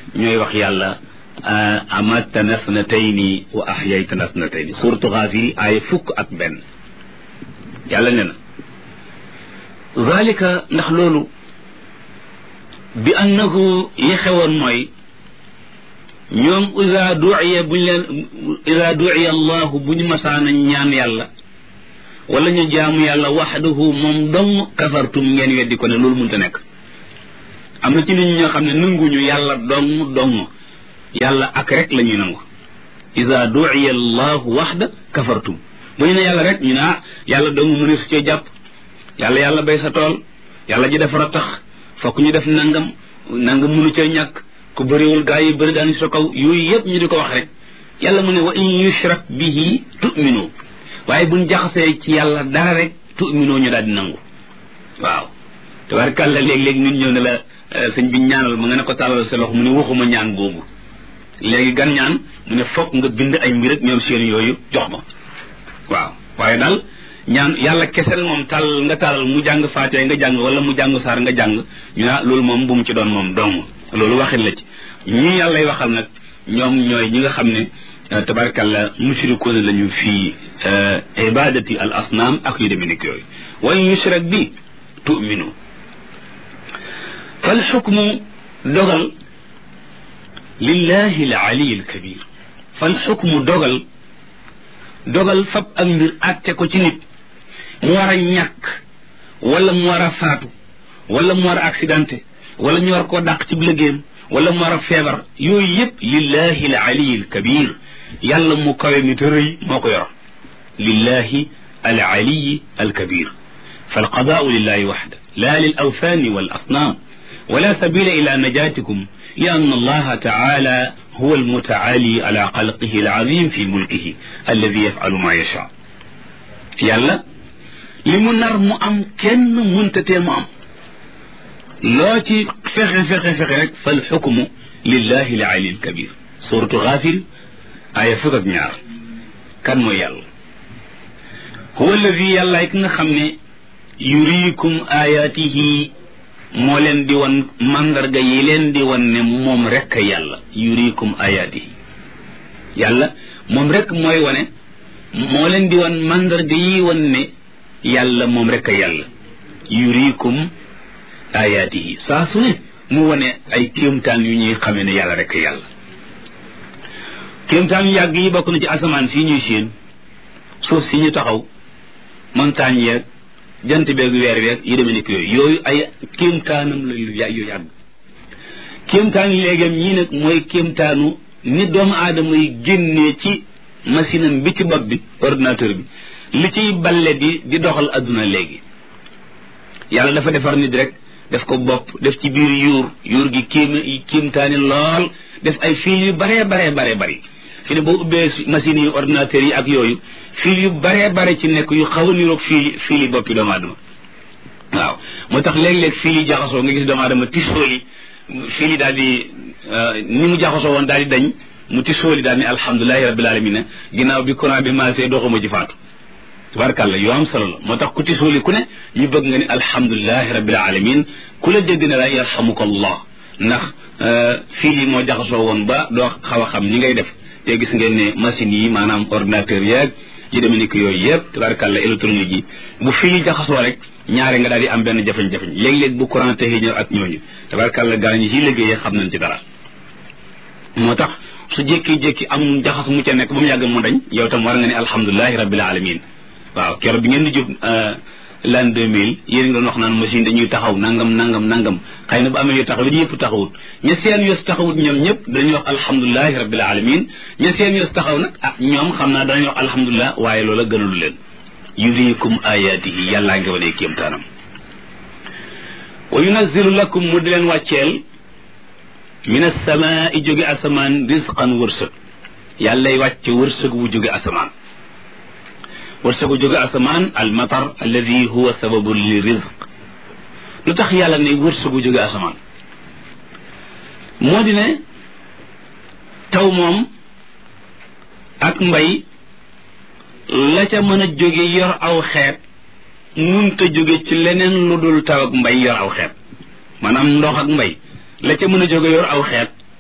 ñooy wax yàlla amatana snatayni wa ahyaytana snatayni suratu Gaafir aaya fukk ak benn yàlla ne na zalika ndax loolu bi annahu yi xewoon mooy ñoom isa duiya buñ leen isa duiya allahu bu ñu masaana ñaan yàlla wala ñu jaamu yàlla waxdahu moom dong kafartum ngeen weddi ko ne loolu mënta nekk am na ci nit ñi ñoo xam ne nanguñu yàlla dong dong yàlla ak rek la ñuy nangu isa duiya allahu waxda kafartum bu ñu ne yàlla rek ñu ne ah yàlla dong mu ne su cee jàpp yàlla yàlla bay sa tool yàlla ji defar a tax fokk ñu def nangam nangam mënu cee ñàkk ku bëriwul gaa yi bëri daan sa kaw yooyu yëpp ñu di ko wax rek yàlla mu ne wa in yushrak bihi tu'minu waaye buñ jaxasee ci yàlla dara rek tu'minu ñu daal di nangu waaw tabarkàlla léeg-léeg nit ñëw ne la sëñ bi ñaanal ma nga ne ko tàllal sa loxo mu ne waxuma ñaan googu léegi gan ñaan mu ne fokk nga bind ay mbir ak ñoom seen yooyu jox ma waaw waaye daal ñaan yàlla kesel moom tàll nga tàllal mu jàng faatee nga jàng wala mu jàng saar nga jàng ñu naa loolu moom bu mu ci doon moom dong loolu waxin la ci ñi yàllay waxal nag ñoom ñooy ñi nga xam ne tabarkalla mushrikuuna lañu fii ibadati al asnaam ak yu demee nekk yooyu wa in yushrak bi tu'minu fal xukmu dogal lillahi al ali al kabir fal xukmu dogal dogal fab ak mbir àtte ko ci nit mu war a ñàkk wala mu war a faatu wala mu war a accidenté wala ñu war koo dàq ci liggéeyam wala mu war a feebar yooyu yëpp lillahi al aliyi al kabir yàlla mu kawe mi te rëy moo ko yor lillahi al aliyi al kabir فالقضاء لله وحده لا للأوثان والأصنام ولا سبيل إلى نجاتكم لأن الله تعالى هو المتعالي على خلقه العظيم في ملكه الذي يفعل ما يشاء يلا لمنر مو أم كن منتتي مو أم loo ci fexe fexe fexe rek fal xukmu lillahi al ali al kabir suratu Gaafir aaya fukk ak ñaar kan mooy yàlla huwa alladi yàlla ki nga xam ne yuriikum ayaatihi moo leen di wan mandarga yi leen di wan ne moom rek a yàlla yuriikum ayaatihi yàlla moom rek mooy wane moo leen di wan mandarga yi wan ne yàlla moom rek a yàlla yuriikum ayaatihi saa su ne mu wane ay kéemtaan yu ñuy xamee ne yàlla rek yàlla kéemtaan yu yàgg yi bokk na ci asamaan si ñuy séen suuf si ñu taxaw montagne yeeg jant beeg weer weeg yi demee nekk yooyu yooyu ay kéemtaanam la yu yàgg kéemtaan yi léegam ñii nag mooy kéemtaanu ni doomu aadama yi génnee ci machine am bi ci bopp bi ordinateur bi li ciy balle di di doxal adduna léegi yàlla dafa defar nit rek def ko bopp def ci biir yuur yuur gi kéem kéemtaani lool def ay fil yu baree baree baree bari fi ne boo ubbee machines yi ordinateurs yi ak yooyu fil yu baree bare ci nekk yu xaw a niroog fil fil yi boppi doomu aadama waaw moo tax léeg-léeg fil yi jaxasoo nga gis doomu aadama tisóoli fil yi daal di ni mu jaxasoo woon daal di dañ mu tisóoli daal ni alhamdulilahi rabbil alamin ginnaaw bi courant bi maasee doxuma ci faatu tabarkàlla yoo am solo la moo tax ku tisóoli ku ne ñu bëgg nga ni alhamdulilahi rabbil alamin ku la dégg ne la yarhamuka allah ndax fil yi moo jaxasoo woon ba doo xaw a xam ni ngay def te gis ngeen ne machines yi maanaam ordinateur yeeg yi demee ni ko yooyu yëpp tabarkàlla électronique yi bu fii jaxasoo rek ñaare nga daal di am benn jafe-jafe léeg-léeg bu courant te ñëw ak ñooñu tabarkàlla gaa ñi ci liggéeyee xam nañ ci dara moo tax su jékki-jékki am jaxas mu ca nekk ba mu yàgg mu dañ yow tam war nga ne alhamdulilahi rabbil alamin waaw keroog bi ngeen di jóg l'an 2000 yéen nga doon wax naan machine dañuy taxaw nangam nangam nangam xëy na bu amee yu taxaw it yëpp taxawut ña seen yos taxawut ñoom ñëpp dañuy wax alhamdulilahi rabbil alamin ña seen yos taxaw nag ah ñoom xam naa danañu wax alhamdulilah waaye loola gënalu leen yuriikum ayaatihi yàllaa ngi wane kéemtaanam wa yunazilu lakum mu di leen wàcceel min asamaai jóge asamaan risqan wërsëg yàllay wàcce wërsëg wu jóge asamaan wërsëgu jóge asamaan al matar alladi huwa sababu li rizq lu tax yàlla ne wërsëgu jóge asamaan moo di ne taw moom ak mbay la ca mën a jóge yor aw xeet munta jóge ci leneen lu dul taw ak mbay yor aw xeet maanaam ndox ak mbay la ca mën a jóge yor aw xeet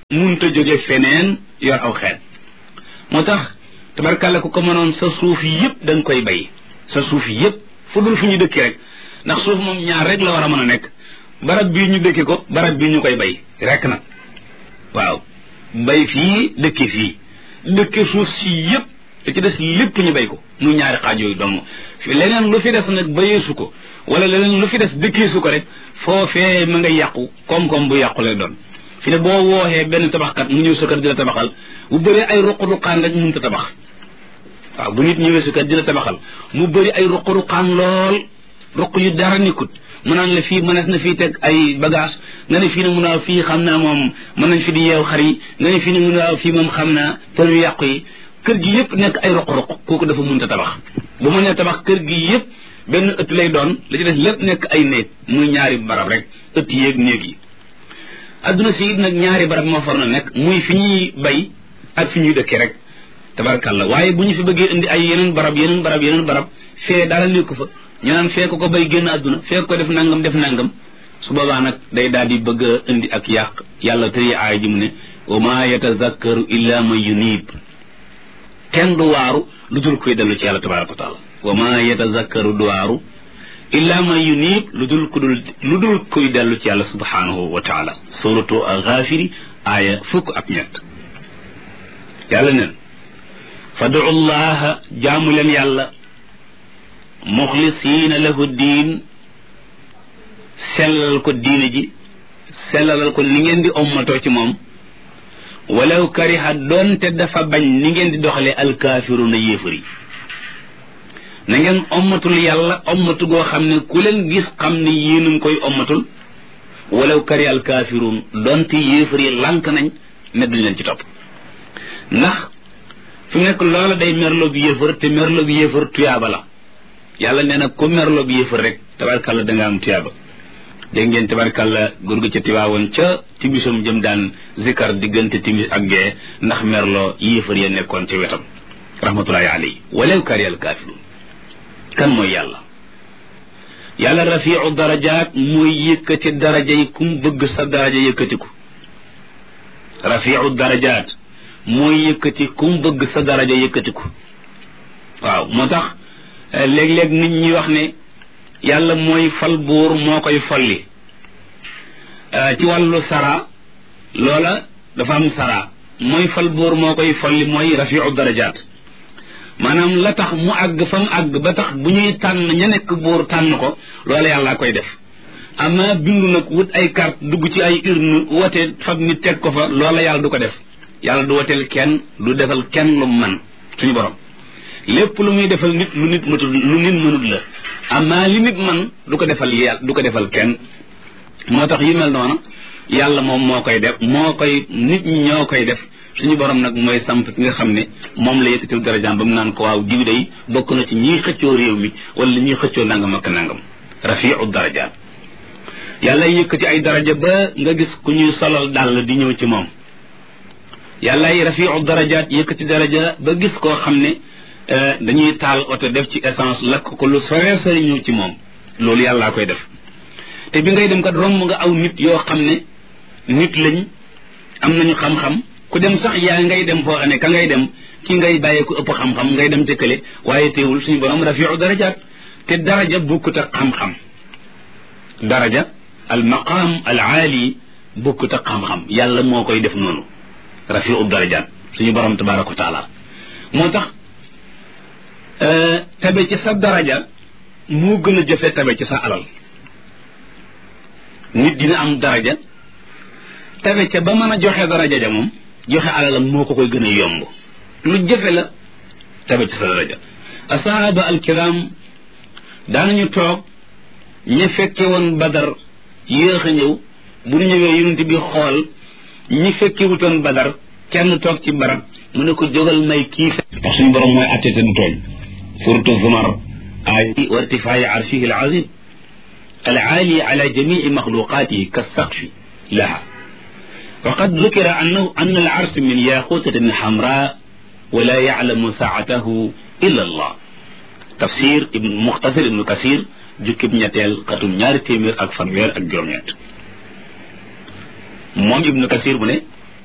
munta jóge feneen yor aw xeet moo tax tabarkàlla ku ko mënoon sa suuf yëpp da nga koy bay sa suuf yëpp fu dul fu ñu dëkki rek ndax suuf moom ñaar rek la war a mën a nekk barab bii ñu dëkki ko barab bii ñu koy bay rek nag waaw bay fii dëkki fii dëkki suuf si yëpp da ci des lépp ñu bay ko muy ñaari xaaj yooyu dong leneen lu fi des nag bayeesu ko wala leneen lu fi des dëkkeesu ko rek foofee ma nga yàqu koom-koom bu yàqu lay doon fi ne boo wooxee benn tabaxkat mu ñëw sa kër di la tabaxal bu bëree ay ruq-ruqaan rek mënut a tabax waaw bu nit ñëwee sa kër di la tabaxal mu bëri ay ruq-ruqaan lool ruq yu dara nekkut mu naan la fii mënees na fii teg ay bagage nga ne fii ne mun a fii xam naa moom mën nañ fi di yeew xar yi nga ne fii ne mun a fii moom xam naa për yu yàqu yi kër gi yëpp nekk ay ruq-ruq kooku dafa mënut a tabax bu mu nee tabax kër gi yëpp benn ëtt lay doon la ci des lépp nekk ay néeg muy ñaari barab rek ëtt yéeg néeg yi adduna si it nag ñaari barab moo far na nekk muy fi ñuy bay ak fi ñuy dëkkee rek tabarkàlla waaye bu ñu fi bëggee indi ay yeneen barab yeneen barab yeneen barab fee dara nekku fa ñu naan fee ko ko bay génn adduna fee ko def nangam def nangam su boobaa nag day daal di bëgg a indi ak yàq yàlla tëri aay ji mu ne wa ma yatazakkaru illa man yunib kenn du waaru lu dul koy dellu ci yàlla tabaraka wa taala wa ma yatazakkaru du waaru illa man yunib lu dul ku dul lu dul kuy dellu ci yàlla subhanahu wa taala suratu alxaafiri aaya fukk ak ñett yàlla neen fadu llaha jaamu leen yàlla muxlisiina lahu diin sellalal ko diine ji sellalal ko ni ngeen di ommatoo ci moom walaw kariha doonte dafa bañ ni ngeen di doxalee alkaafiruuna yéefar yi na ngeen ommatul yàlla ommatu goo xam ne ku leen gis xam ne yéen a ngi koy ommatul walaw kariha alkaafiruun doonte yéefar yi lànk nañ ne duñ leen ci topp ndax fi mu nekk loola day merloo bi yéefar te merloo bi yéefar tuyaaba la yàlla nee na ku merloo bi yéefar rek tabarkàlla da nga am tuyaaba dégg ngeen tabarkàlla góor gi ca tiwaawoon ca tibisam jëm daan zikar diggante timis ak gee ndax merloo yéefar ya nekkoon ca wetam rahmatullahi alayhi walaw kari al kaafiruun kan mooy yàlla yàlla rafiu darajaat mooy yëkkati daraja yi kum bëgg sa daraja yëkkatiku rafiu darajaat mooy yëkkati kum bëgg sa daraja yëkkatiku waaw moo tax léeg-léeg nit ñi wax ne yàlla mooy fal buur moo koy folli ci wàllu sara loola dafa am sara mooy fal buur moo koy folli mooy rafiu darajaat maanaam la tax mu àgg fa mu àgg ba tax bu ñuy tànn ña nekk buur tànn ko loola yàlla koy def ama bindu nag wut ay carte dugg ci ay urne wote fab nit teg ko fa loola yàlla du ko def yàlla du woteel kenn du defal kenn lu man suñu borom lépp lu muy defal nit lu nit matul lu nit mënut la amaa li nit man du ko defal yàlla du ko defal kenn moo tax yu mel noonu yàlla moom moo koy def moo koy nit ñi ñoo koy def suñu borom nag mooy samp ki nga xam ne moom la yëkkatil darajaam ba mu naan ko waaw diw day bokk na ci ñiy xëccoo réew mi wala ñiy xëccoo nangam ak nangam rafiu darajaat yàlla yëkkati ay daraja ba nga gis ku ñuy solal dàll di ñëw ci moom yàlla ay rafiu darajaat yëkkati daraja ba gis koo xam ne dañuy taal oto def ci essence lakk ko lu sore sore ñëw ci moom loolu yàllaa koy def te bi ngay dem kat romb nga aw nit yoo xam ne nit lañ am nañu xam-xam ku dem sax yaa ngay dem foo xam ne ka ngay dem ki ngay bàyyee ku ëpp xam-xam ngay dem tëkkale waaye teewul suñu borom rafiu darajaat te daraja bukkut ak xam-xam daraja al maqaam al aali bukkut ak xam-xam yàlla moo koy def noonu rafiu darajaat suñu borom tabaraka wa taala moo tax tabe ci sa daraja moo gën a jëfe tabe ci sa alal nit dina am daraja tabe ca ba mën a joxe daraja ja moom joxe alalam moo ko koy gën a yomb lu jëfe la tabe ci sa daraja asahaba alkiram daanañu toog ña fekke woon badar yéex a ñëw bu ñu ñëwee yonent bi xool ñi fekke wutoon badar kenn toog ci barab mu ne ko jógal may kii ndax suñu borom mooy atte te du tooñ suratu zumar ay wa irtifaayi arshihi alazim العالي على جميع مخلوقاته كالسقف لها وقد ذكر أنه أن العرش من ياقوتة حمراء ولا يعلم ساعته إلا الله تفسير ابن مختصر ابن كثير جكب نياتيل قطم ñaari téeméer ak fanweer ak juróom ñett moom ibnu kasir bu ne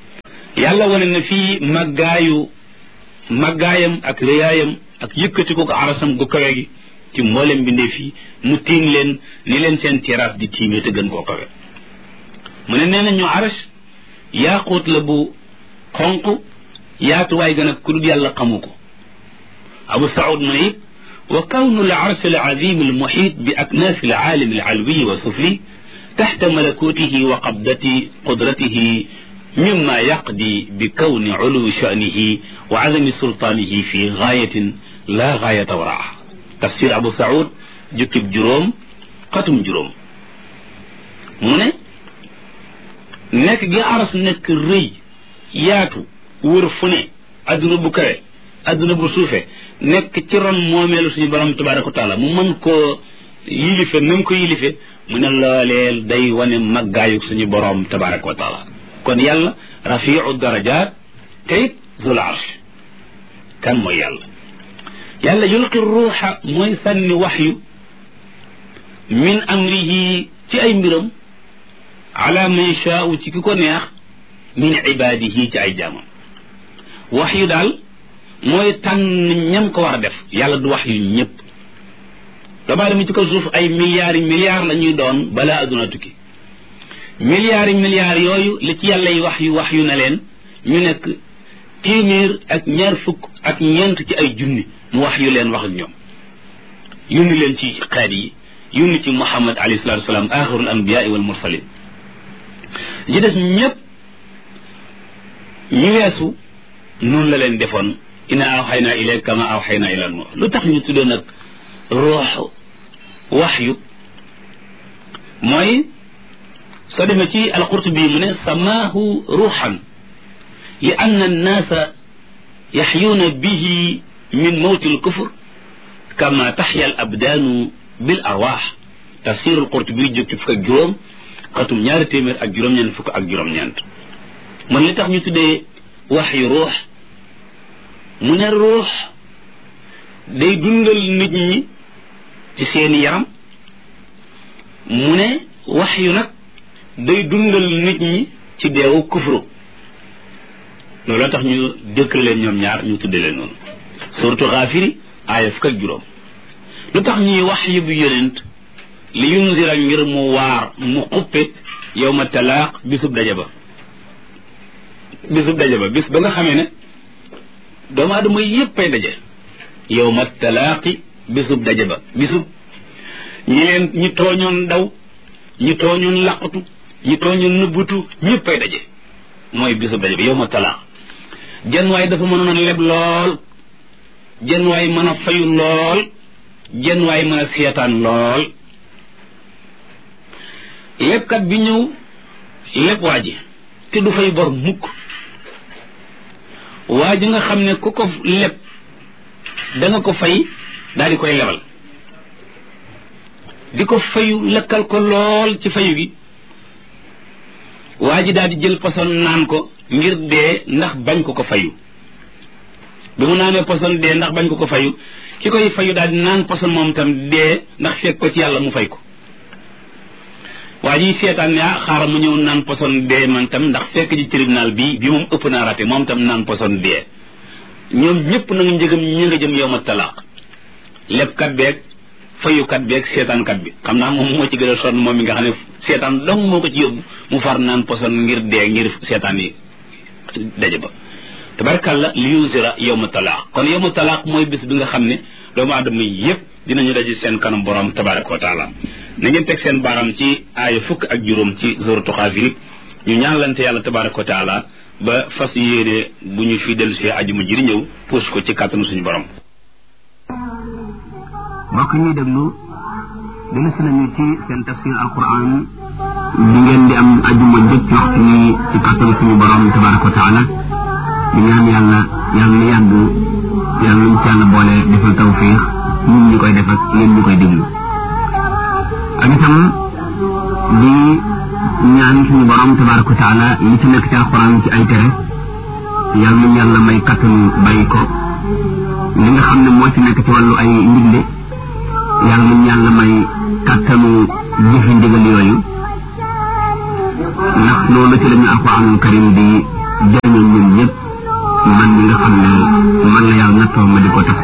yàlla wane na fii màggaayu màggaayam ak réyaayam ak yëkkati ko ko arasam gu kawe gi ci mboolem bindee fii mu tiim leen ni leen seen terrasse di tiimee te gën koo kawe mu ne nee na ñu aras yaaquut la bu xonq yaatuwaay gën a ku dul yàlla xamu ko abu saud mu ne it wa kawnu al arsh al azim al muhit bi aknaaf al aalim al alwi wa sufli taxta malakutihi wa qabdati qudratihi mimma yaqdi bi kawni uluwi sha'nihi wa azami sultaanihi fi gaayatin la gaayata waraaha tafsir abu saud jukkib juróom xatum juróom mu ne nekk gi aras nekk rëy yaatu wër fu ne adduna bu kawe adduna bu suufe nekk ci ron moomeelu suñu borom tabaraka wa taala mu mën koo yilife na mu ko yilife mu ne looleel day wane maggaayu suñu borom tabaraka wa taala kon yàlla rafiu darajat te it zul arsh kan mooy yàlla yàlla yulqi ruuxa mooy sànni waxyu min amrihi ci ay mbiram ala man shaau ci ki ko neex min ibaadihi ci ay jaamam wax yu daal mooy tànn ñam ko war a def yàlla du wax yu ñëpp doomu aadama ci ko suuf ay milliards yi milliards la ñuy doon balaa adduna tukki milliards yi milliards yooyu li ci yàlla yi wax yu wax yu na leen ñu nekk téeméer ak ñaar fukk ak ñeent ci ay junni mu wax yu leen wax ak ñoom yónni leen ci xeet yi yónni ci muhammad alayhi salatu wasalaam axirul anbiyaai wal mursalin ji des ñëpp ñu weesu noonu la leen defoon ina awxayna ilayka kama awxayna ila nuux lu tax ñu tuddee nag ruux waxyu mooy soo demee ci alqurtubi mu ne samaahu ruuxan li anna annaasa yaxyuuna bihi min mawti alkufr kama taxya al abdaanu bil arwaax tafsir alqurtubi jóg ci fukk ak juróom xatum ñaari téeméer ak juróom-ñeent fukk ak juróom-ñeent man li tax ñu tuddee wax yu ruux mu ne ruux day dundal nit ñi ci seeni yaram mu ne wax yu nag day dundal nit ñi ci deewu kufru loolu tax ñu dëkk leen ñoom ñaar ñu tudde leen noonu surtout xaafiri aaya fukk ak juróom lu tax ñuy wax yu bu yonent li yunzira ngir mu waar mu xuppe yow ma talaaq bisub daje ba bisub daje ba bis ba nga xamee ne doomu aadama yépp ay daje yow ma talaaqi bisub daje ba bisub ñi leen ñi tooñoon daw ñi tooñoon laqatu ñi tooñoon nëbbutu ñépp ay daje mooy bisub daje ba yow ma talaaq jenn waay dafa mënoon a leb lool jenn waay mën a fayu lool jenn waay mën a seetaan lool lebkat bi ñëw leb waa ji te du fay bor mukk waa ji nga xam ne ku ko leb da nga ko fay daal di koy lebal di ko fayu lekkal ko lool ci fayu gi waa ji daal di jël poson naan ko ngir dee ndax bañ ko ko fayu bi mu naanee poson dee ndax bañ ko ko fayu ki koy fayu daal di naan poson moom tam dee ndax fekk ko ci yàlla mu fay ko waa ji seetaan ne ah xaaral mu ñëw naan poson dee man tam ndax fekk ji tribunal bi bi moom ëpp naa rate moom tam naan poson dee ñoom ñëpp nag njëgam ñi nga jëm yow ma talaaq lebkat beeg fayukat beeg seetaankat bi xam naa moom moo ci gën a sonn moom mi nga xam ne seetaan dong moo ko ci yóbbu mu far naan poson ngir dee ngir seetaan yi daje ba tabarkalla li yusira yow ma talaaq kon yow ma talaaq mooy bis bi nga xam ne doomu aadama yépp dinañu daje seen kanam borom tabaraka wa taala na ngeen teg seen baaram ci aaya fukk ak juróom ci suratu Xaafir ñu ñaanlante yàlla tabaraka wa taala ba fas yéene bu ñu fi dellu see ajuma ji di ñëw puus ko ci kàttanu suñu borom mbokk ñuy déglu dellu si nañu ci seen tafsir alquran bi ngeen di am ajuma jot ci waxtu ni ci kàttanu suñu borom tabaraka wa taala di ñaan yàlla yàlla na yàgg yàlla nañ ci yàlla boole defal tawfiix ñun ñi koy def ak yéen ñi koy déglu ak itam di ñaan suñu borom tabaraka wa taala li ci nekk ci alquran ci ay tere yàlla nañ yàlla may kattanu bàyyi ko li nga xam ne moo ci nekk ci wàllu ay ndigle yàlla nañ yàlla may kattanu jëfi ndigal yooyu ndax loolu ci la ñu alquranul karim di sañoon ñun ñëpp man mi nga xam ne man la yàlla nattoo ma di ko tax